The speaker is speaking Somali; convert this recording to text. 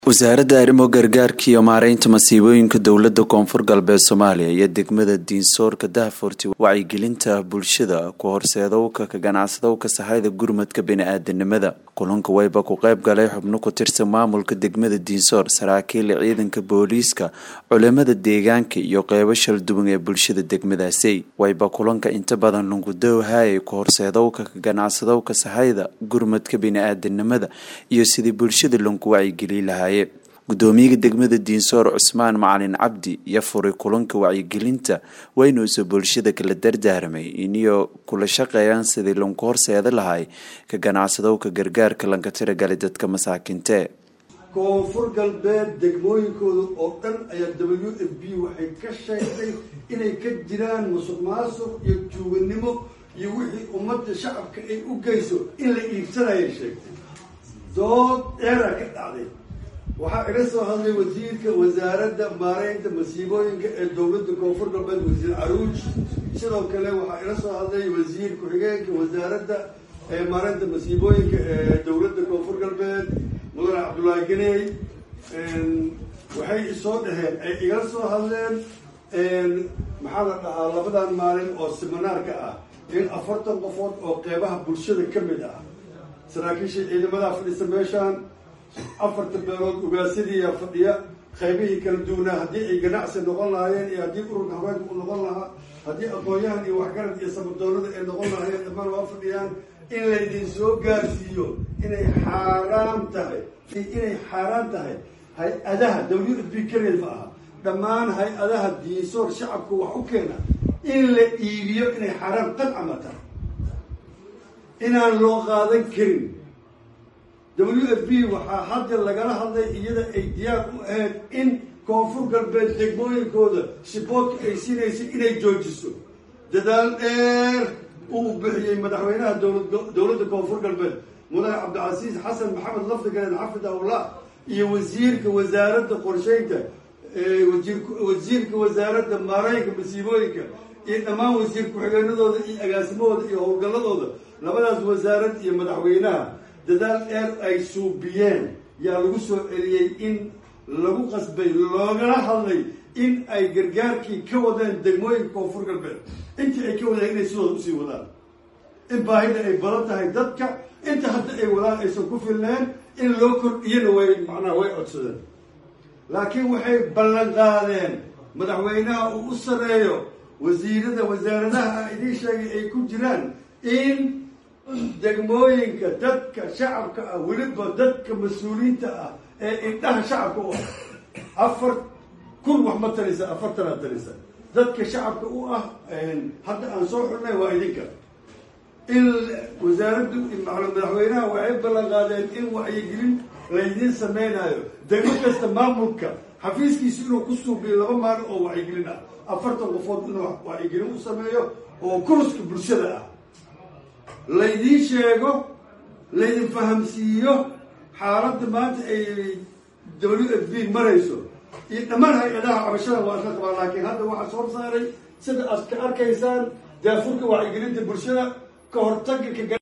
wasaaradda arrimo gargaarka iyo maareynta masiibooyinka dowladda koonfur galbeed soomaaliya iyo degmada diinsoorka daahfurti wacyigelinta bulshada ku horseedowka ka ganacsadowka sahayda gurmadka bini-aadanimada kulanka wayba ku qayb galay xubno ku tirsan maamulka degmada diinsoor saraakiil ciidanka booliiska culimada deegaanka iyo qeybo shalduwan ee bulshada degmadaasi wayba kulanka inta badan lungudowhayay ku horseedowka ka ganacsadowka sahayda gurmadka bini-aadanimada iyo sidii bulshada lonku wacyigeli lahaa gudoomiyaha degmada diinsoor cusmaan macalin cabdi iyo furay kulanka wacyigelinta waynuusa bulshada kala dardaaramay iniyo kula shaqeeyaan sidii lanku horseeda lahay ka ganacsadowka gargaarka lanka tiragalay dadka masaakiintee koonfur galbeed degmooyinkooda oo dhan ayaa w f b waxay ka sheegtay inay ka jiraan musuq maasuq iyo tuuganimo iyo wixii ummadda shacabka ay u geyso in la iibsanayay sheegtay dood dheeraa ka dhacday waxaa iga soo hadlay wasiirka wasaaradda maareynta masiibooyinka ee dowladda koonfur galbeed wasiir caruuj sidoo kale waxaa ila soo hadlay wasiir ku-xigeenka wasaaradda maareynta masiibooyinka ee dowladda koonfur galbeed mudane cabdullaahi ganey waxay isoo dhaheen ay igala soo hadleen maxaa la dhahaa labadan maalin oo siminaarka ah in afartan qofood oo qeybaha bulshada ka mid ah saraakiisha ciidamadaa fadhisa meeshaan afarta beelood ugaasadiiyaa fadhiya qaybihii kala duwanaa haddii ay ganacsi noqon lahaayeen iyo haddii ururka haweenka u noqon lahaa haddii aqoon-yahan iyo waxgarad iyo samadoonada ay noqon lahaayeen dhammaan waa fadhiyaan in laydin soo gaarsiiyo inay xaaraan tahay inay xaaraan tahay hay-adaha w f b keliya ma aha dhammaan hay-adaha diinsoor shacabka wax u keena in la iibiyo inay xaaraan qadcama tahay inaan loo qaadan karin w f b waxaa hadda lagala hadlay iyada ay diyaar u ahayd in koonfur galbeed degmooyinkooda siboodka ay siinaysa inay joojiso dadaal dheer uu bixiyey madaxweynaha dowladda koonfur galbeed mudane cabdicasiis xasan maxamed lafdigaleen xafidahullah iyo wasiirka wasaaradda qorsheynta wasiirka wasaaradda maareynka masiibooyinka iyo dhammaan wasiir ku-xigeenadooda iyo agaasimahooda iyo howlgalladooda labadaas wasaarad iyo madaxweynaha dadaal dheer ay suubiyeen yaa lagu soo celiyey in lagu qasbay loogala hadlay in ay gargaarkii ka wadeen degmooyinka koonfur galbeed intii ay ka wadeen inay sidooda usii wadaan in baahida ay badan tahay dadka inta hadda ay wadaan aysan ku filneen in loo kordhiyana way macnaha way codsadeen laakiin waxay ballan qaadeen madaxweynaha uu u sareeyo wasiirada wasaaradaha idiin sheegay ay ku jiraan in degmooyinka dadka shacabka ah weliba dadka mas-uuliyiinta ah ee indhaha shacabka u ah afar kun wax ma tarisa afartanaa tarisa dadka shacabka u ah hadda aan soo xulnay waa idinka in wasaaraddu madaxweynaha waxay ballan qaadeen in wacyigelin laydiin samaynayo degmo kasta maamulka xafiiskiisu inuu ku suubiyo laba maalin oo wacyigelin ah afartan qofood inuu wacyigelin u sameeyo oo kuruska bulshada ah laydiin sheego laydin fahamsiiyo xaaladda maanta ay w f b marayso iyo dhammaan hay-adaha cabashada waa isla qabaan laakiin hadda waxaa soo saaray sida aad ka arkaysaan daafurka wacyigelinta bulshada ka hortaga